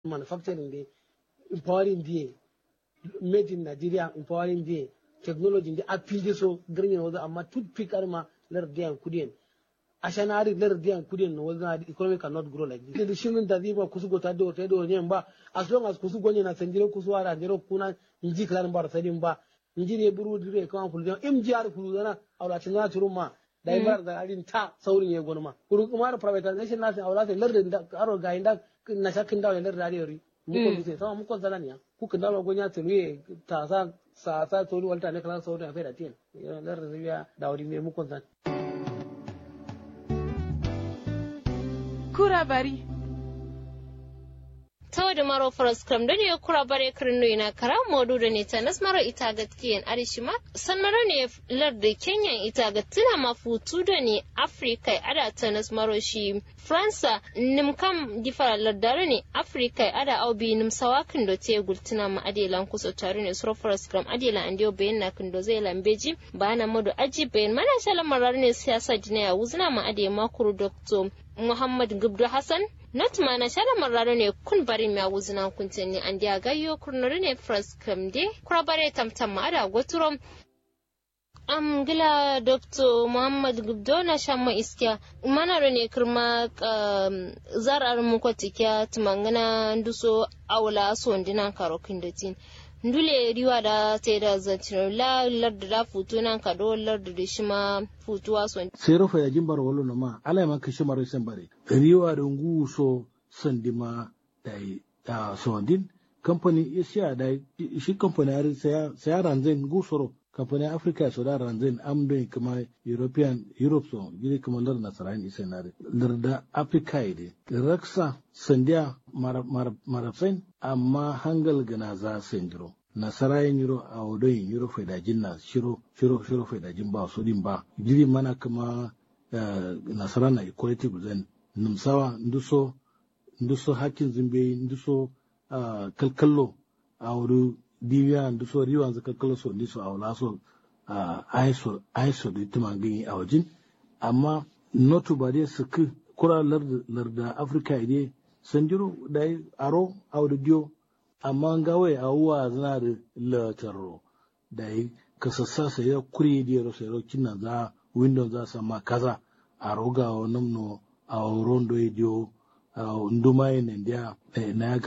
manufacturing de empowering de made in nigeria empowering de technology de apinde so garnya wazo amma toothpick arma lar diyan kudien ashanari lar diyan kudien no wazo economy cannot grow like this the shirin da ziba kusugo ta do ta do nyen ba as long as kusugo ne na sanjiro kusuwa da jiro kuna inji klan bar sadin ba inji ne buru dire kan fuljan im jiyar fulzana awla tinga turuma da ibar da arin ta saurin ya gonma kuru kuma da privatization na sai awla sai lar da aro ga inda na shakin da lar da yori mu ko sai sama mu ko zalan ya ku kan dawo gonya tuluye ta sa sa sa tori walta ne kala saurin a faida tin lar da biya da wuri me mu ko zan kura bari tawde maro foros kram dani yo kura bare kirno ina kara modu da ne tanas maro ita gatkiyen arishima san maro ne larde kenyan ita gatina mafutu da ne afrika ada tanas maro shi fransa nim kam difara lardare ne afrika ada aubi nim sawakin do te gultina ma adelan kuso tare ne suro foros kram adela andio bayan na kindo zai lambeji bana modu aji bayan mana shala marar ne siyasa jinaya wuzna ma ade makuru doctor muhammad gubdu hassan not mana shala marraro ne kun bari mi awuzina kuntin ni andi agayyo kurnori ne fras kamde kura bare tamtam ma ada goturom am gila dr muhammad gubdo na shamma iskiya manaro ne kirma zarar mu kwatikya tumangana nduso awla so ndinan karo kindatin ndule riwa da ta da zancino la larda da futu nan ka do larda da shi ma futuwa son sai rufa ya jimbar wolo no ma ala ma kashi maro sen bare riwa da ngu so sandima da da so din company asia da shi company har sai sai ranzen ngu soro company africa so da ranzen am do kuma european europe so gidi kuma lar nasaran isa na larda africa ide raksa sandiya marafsain amma hangal gana za sendiro nasara yin yiro a wadon yiro faidajin na shiro shiro shiro faidajin ba su din ba jiri mana kuma nasara na equality guzen numsawa nduso nduso hakin zimbe nduso kalkallo a wadu diwiya nduso riwa za kalkallo so ndiso a wala so aiso aiso da tuma gani a wajin amma notu ba dai su kura larda afirka ide sanjiro da aro audio amma gawe a uwa zana da latarro da yi kasassa sai ya kuri da yaro sai rokin na za windows za sa ma kaza a roga wa namno a rondo idio a nduma yin india na ya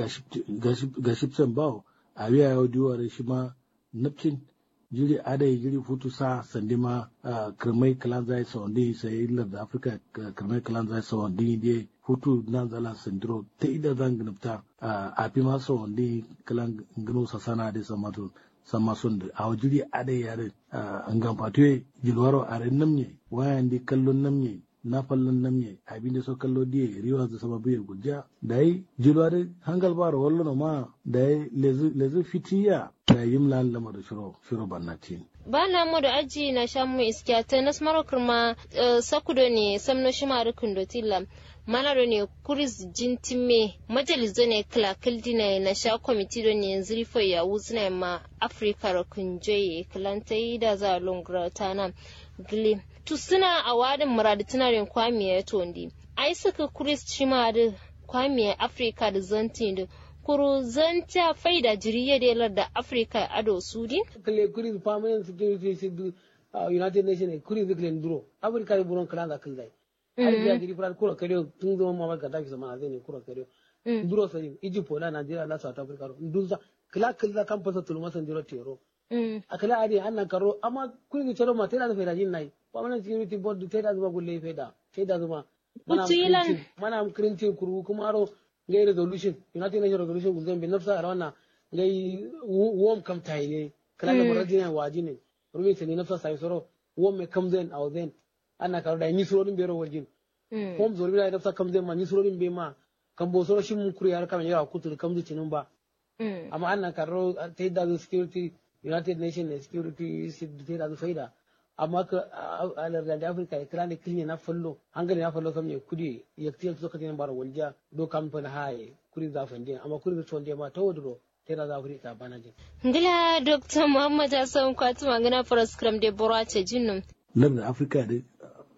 gashipsen bawo a biya yau diwa shi ma napcin jiri adai jiri futu sa sandi ma kirmai kalan zai sa wandi sai ilar da afirka kirmai kalan zai sa wandi ne futu nan zala sandiro ta ida zan gnafta a fi ma sa wandi kalan gano sa sana da sama to sama sun da a jiri adai yare an gan fatuwe jilwaro a rin namye wayan di kallon namye na fallon namye abin da so kallo diye riwa da sama biyar gujja da yi jilwaro hangal bara wallo ma da yi lezu fitiya da yim lan lama da shiro shiro bannatin ba na mu da aji na sha mu iskiya ta nas maro kurma sakudo ne samno shi ma rukun do tilla mana do ne kuris jintime majalizo ne kla kildina na sha komiti do ne zrifo ya wuzna ma afrika rukun joye klantai da za longra tana gile tu suna a wadin muradi tunarin kwamiya ya tondi ai suka kuris shi ma da kwamiya afrika da zantin da kuru zanta faida jiriya da yalar da afirka ado sudi kle kuri permanent security sidu united nations kuri zikle nduro afrika da buron kala da kallai har biya jiri fara kura kare tun zama mamar ka tafi sama zai ne kura kare nduro sai egypt na nigeria na south africa ndunza kila kila kan fasa tulma san jiro tero akala ade annan karo amma kuri ni tero ma tela da faida jin nai permanent security board tela zuma gulle faida faida zuma mana mana kirinti kuru kuma aro ngai resolution united nations resolution guzan bin nafsa arwana ngai wom kam tayle kala da marajina wajine rumi tani nafsa sai soro wom me kam zen aw zen ana karo da ni suro din bero wajin wom zo bila nafsa kam zen ma ni suro din be ma kan bo soro shin kuri har kam yawa kutu kam zucinin ba amma ana karo ta da security united nations security ta da faida amma ka alar da afirka ya kira ne kilne na fallo hangare na fallo kam ne kudi ya tiya so ka tin bar walja do kam fa haye kuri za fa ndin amma kuri to ndin ma to wodro tera za afirka bana din ngila dr muhammad hassan kwatu magana faras kram de borace jinnum lar da afirka da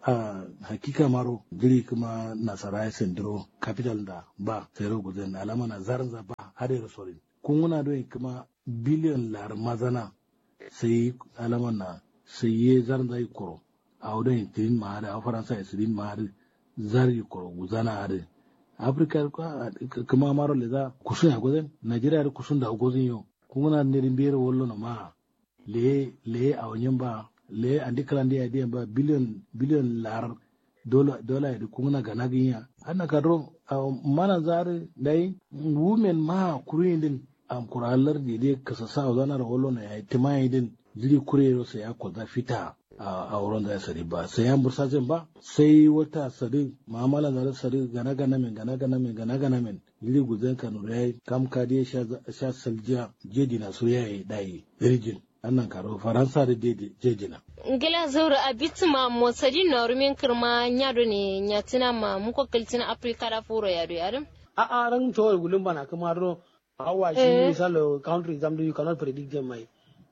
a hakika maro jiri kuma nasara ya sendiro capital da ba sai ro guzen alama na zarin za ba har da sorin kun wuna don kuma biliyon lar mazana sai alama na sai ye zarin za yi koro a wadon tirin ma har a faransa ya sirin ma har zari koro guzana har afirka kuma maro le za kusun ya guzen najeriya da kusun da gozin yau kun wuna ne biyar wallo na ma le le a wanyan ba le andi kalandi adi ba billion billion lar dola dola edi kungna gana ginya anna kadro mana zare dai women ma kurindin am kuralar di de kasasa zana rawolo na ya timai din jiri kurero sai ya kwaza fita a wurin da ya sari ba sai ya bursa zin ba sai wata sari ma'amala da sari gana gana min gana gana min gana gana min jiri guzan kanu ya kam kadi sha saljiya jeji na so ya yi dai rijin annan karo faransa da jejina ngila zaura abiti ma motsadi na rumin kirma nyado ne nyatina ma muko kaltina afrika da furo yado yarim a a ran to gulun bana kuma ro awa shi misalo country exam you cannot predict them mai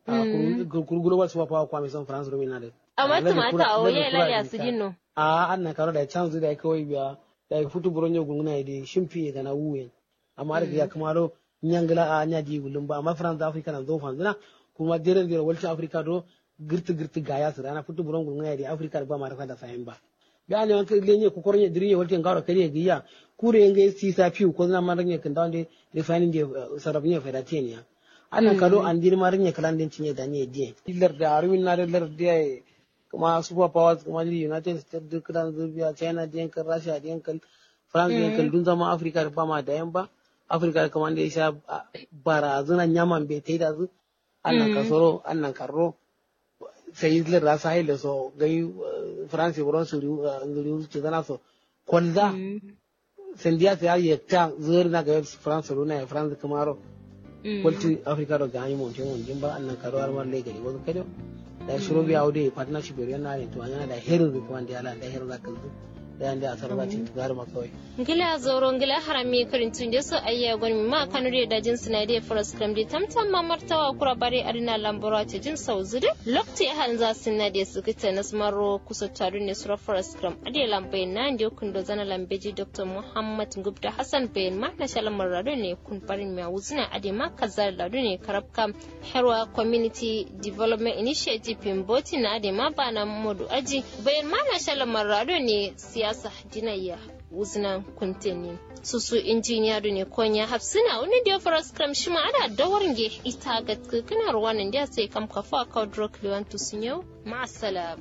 kuru global super power kwa misan france rumin na de amma tumata o ye la ya sidino a annan karo da chance da kawai biya da futu buronyo gunguna de shimfi da na wuyen amma da ya kuma ro nyangla a nyaji gulun ba amma france africa na zo fanzina kuma jeren jeren walcin afirka do girti girti gaya su rana fitu buron gungun ya di afirka ba ma rasa da sayan ba ga ne wanka lenye ku kornya diriye walcin garo kariye giya kure yenge sisa fiu ko na marnya kan dawde refining de sarabnya fedatenia ana kado an dir marnya kalan den cinye da ne die dillar da arwin na da lar de kuma super powers kuma united states duk dan zubiya china den kan russia den kan france den kan dun zama afirka ba ma da yan ba afirka kuma da ya sha barazanan yaman bai tai da zu annan kasoro annan karro sai isler da sa ile so gai france buron su ngiri ci zana so kwalda sendiya ta ya ta zuwa na ga france runa ya france kamaro kwalti africa do gani mon tin mon jimba annan karo har mar legari wasu kado da shiro biya aude partnership yana ne to yana da herin da kuma da ala da herin da kalzu da yanda a sarrafa ce gari makawai ngila zoro ngila harami karintun da so ayya gwani ma kanu da dajin suna da faras kram da tamtam ma martawa kura bare arina lambora ta jin sauzu da lokti han za su na da su kita na smaro kusa taru ne sura faras kram ade lambai na da kun do zana lambeji dr muhammad gubda hassan bayan ma na shalan marado ne kun farin mai wuzina ade ma kazar ladu ne karabka herwa community development initiative pimboti na ade ma bana modu aji bayan ma na shalan marado ne siyasa dinayya wuzna kunteni susu injiniya ne konya hafsina wani da fara skram shi ma ana dawarin ge ita ga kana ruwanin da sai kam kafa ka drok liwantu sun yau ma'asalam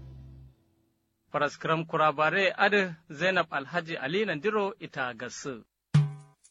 Faraskram kurabare adi Zainab Alhaji Ali Nandiro ita gasu.